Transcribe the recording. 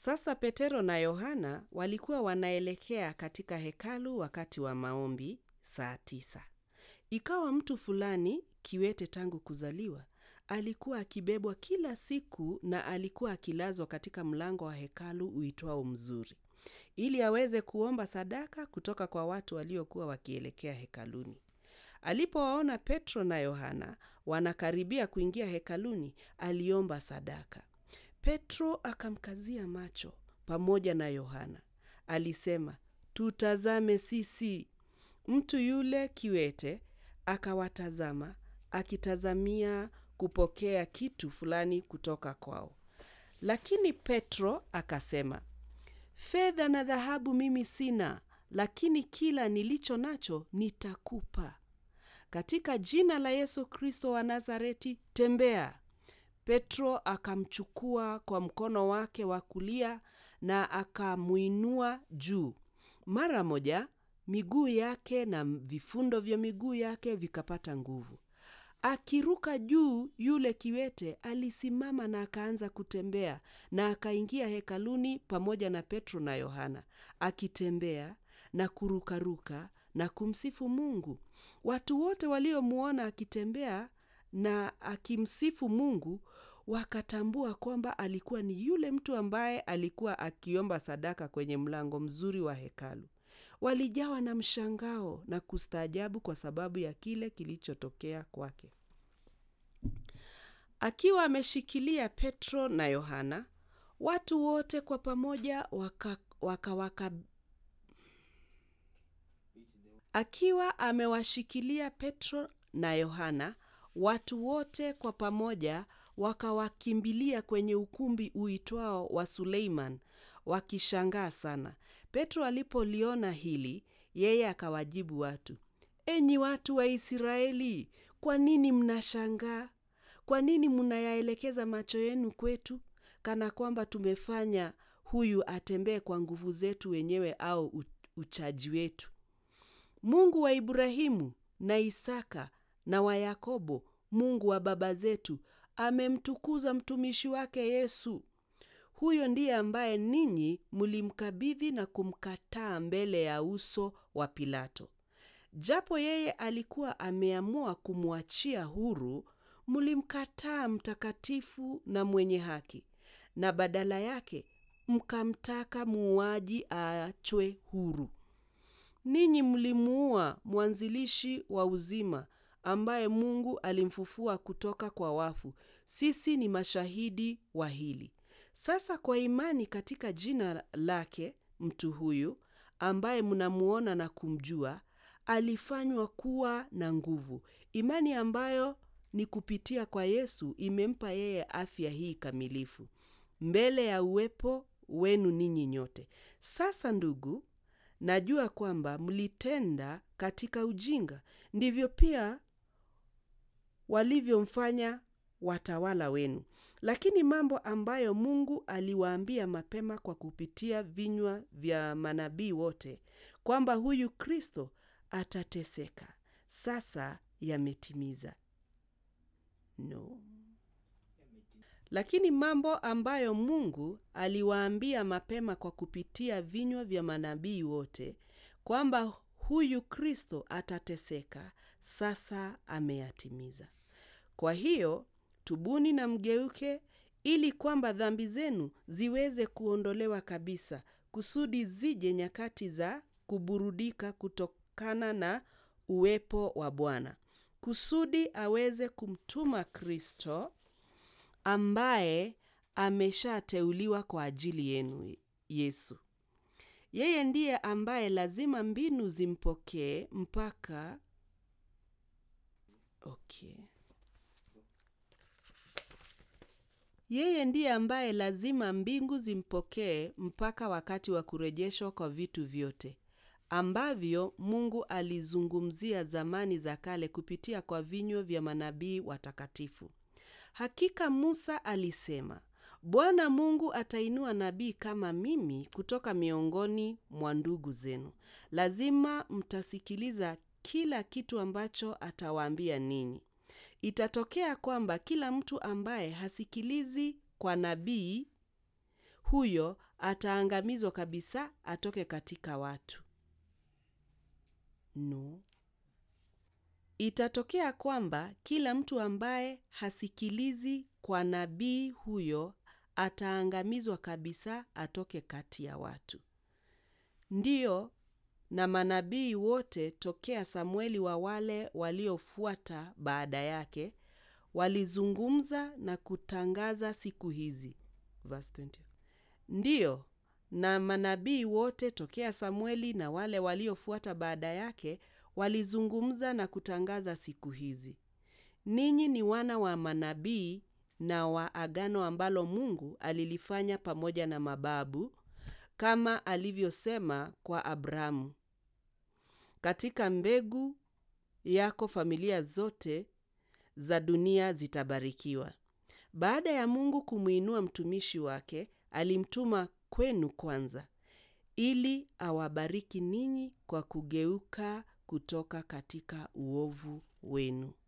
Sasa Petero na Yohana walikuwa wanaelekea katika hekalu wakati wa maombi saa tisa. Ikawa mtu fulani kiwete tangu kuzaliwa alikuwa akibebwa kila siku na alikuwa akilazwa katika mlango wa hekalu uitwao Mzuri, ili aweze kuomba sadaka kutoka kwa watu waliokuwa wakielekea hekaluni. Alipowaona Petro na Yohana wanakaribia kuingia hekaluni, aliomba sadaka. Petro akamkazia macho pamoja na Yohana, alisema, tutazame sisi. Mtu yule kiwete akawatazama, akitazamia kupokea kitu fulani kutoka kwao. Lakini Petro akasema, fedha na dhahabu mimi sina, lakini kila nilicho nacho nitakupa. Katika jina la Yesu Kristo wa Nazareti, tembea. Petro akamchukua kwa mkono wake wa kulia na akamwinua juu. Mara moja miguu yake na vifundo vya miguu yake vikapata nguvu. Akiruka juu, yule kiwete alisimama na akaanza kutembea na akaingia hekaluni pamoja na Petro na Yohana, akitembea na kurukaruka na kumsifu Mungu. Watu wote waliomwona akitembea na akimsifu Mungu wakatambua kwamba alikuwa ni yule mtu ambaye alikuwa akiomba sadaka kwenye mlango mzuri wa hekalu. Walijawa na mshangao na kustaajabu kwa sababu ya kile kilichotokea kwake. Akiwa ameshikilia Petro na Yohana, watu wote kwa pamoja waka, waka, waka, akiwa amewashikilia Petro na Yohana, watu wote kwa pamoja wakawakimbilia kwenye ukumbi uitwao wa Suleiman wakishangaa sana. Petro alipoliona hili, yeye akawajibu watu, enyi watu wa Israeli, kwa nini mnashangaa? Kwa nini mnayaelekeza macho yenu kwetu, kana kwamba tumefanya huyu atembee kwa nguvu zetu wenyewe au uchaji wetu? Mungu wa Ibrahimu na Isaka na wa Yakobo, Mungu wa baba zetu, amemtukuza mtumishi wake Yesu. Huyo ndiye ambaye ninyi mlimkabidhi na kumkataa mbele ya uso wa Pilato. Japo yeye alikuwa ameamua kumwachia huru, mlimkataa mtakatifu na mwenye haki, na badala yake mkamtaka muuaji aachwe huru. Ninyi mlimuua mwanzilishi wa uzima ambaye Mungu alimfufua kutoka kwa wafu. Sisi ni mashahidi wa hili. Sasa kwa imani katika jina lake, mtu huyu ambaye mnamuona na kumjua alifanywa kuwa na nguvu. Imani ambayo ni kupitia kwa Yesu imempa yeye afya hii kamilifu mbele ya uwepo wenu ninyi nyote. Sasa ndugu, najua kwamba mlitenda katika ujinga, ndivyo pia walivyomfanya watawala wenu. Lakini mambo ambayo Mungu aliwaambia mapema kwa kupitia vinywa vya manabii wote kwamba huyu Kristo atateseka, sasa yametimiza. No. Lakini mambo ambayo Mungu aliwaambia mapema kwa kupitia vinywa vya manabii wote kwamba huyu Kristo atateseka, sasa ameyatimiza. Kwa hiyo tubuni na mgeuke, ili kwamba dhambi zenu ziweze kuondolewa kabisa, kusudi zije nyakati za kuburudika kutokana na uwepo wa Bwana, kusudi aweze kumtuma Kristo ambaye ameshateuliwa kwa ajili yenu, Yesu. Yeye ndiye ambaye lazima mbinu zimpokee mpaka okay. Yeye ndiye ambaye lazima mbingu zimpokee mpaka wakati wa kurejeshwa kwa vitu vyote ambavyo Mungu alizungumzia zamani za kale kupitia kwa vinywa vya manabii watakatifu. Hakika Musa alisema, Bwana Mungu atainua nabii kama mimi kutoka miongoni mwa ndugu zenu. Lazima mtasikiliza kila kitu ambacho atawaambia ninyi. Itatokea kwamba kila mtu ambaye hasikilizi kwa nabii huyo ataangamizwa kabisa atoke katika watu. No. Itatokea kwamba kila mtu ambaye hasikilizi kwa nabii huyo ataangamizwa kabisa atoke kati ya watu. Ndiyo, na manabii wote tokea Samueli wa wale waliofuata baada yake walizungumza na kutangaza siku hizi. Verse 20. Ndiyo, na manabii wote tokea Samueli na wale waliofuata baada yake walizungumza na kutangaza siku hizi. Ninyi ni wana wa manabii na wa agano ambalo Mungu alilifanya pamoja na mababu kama alivyosema kwa Abrahamu. Katika mbegu yako familia zote za dunia zitabarikiwa. Baada ya Mungu kumwinua mtumishi wake, alimtuma kwenu kwanza ili awabariki ninyi kwa kugeuka kutoka katika uovu wenu.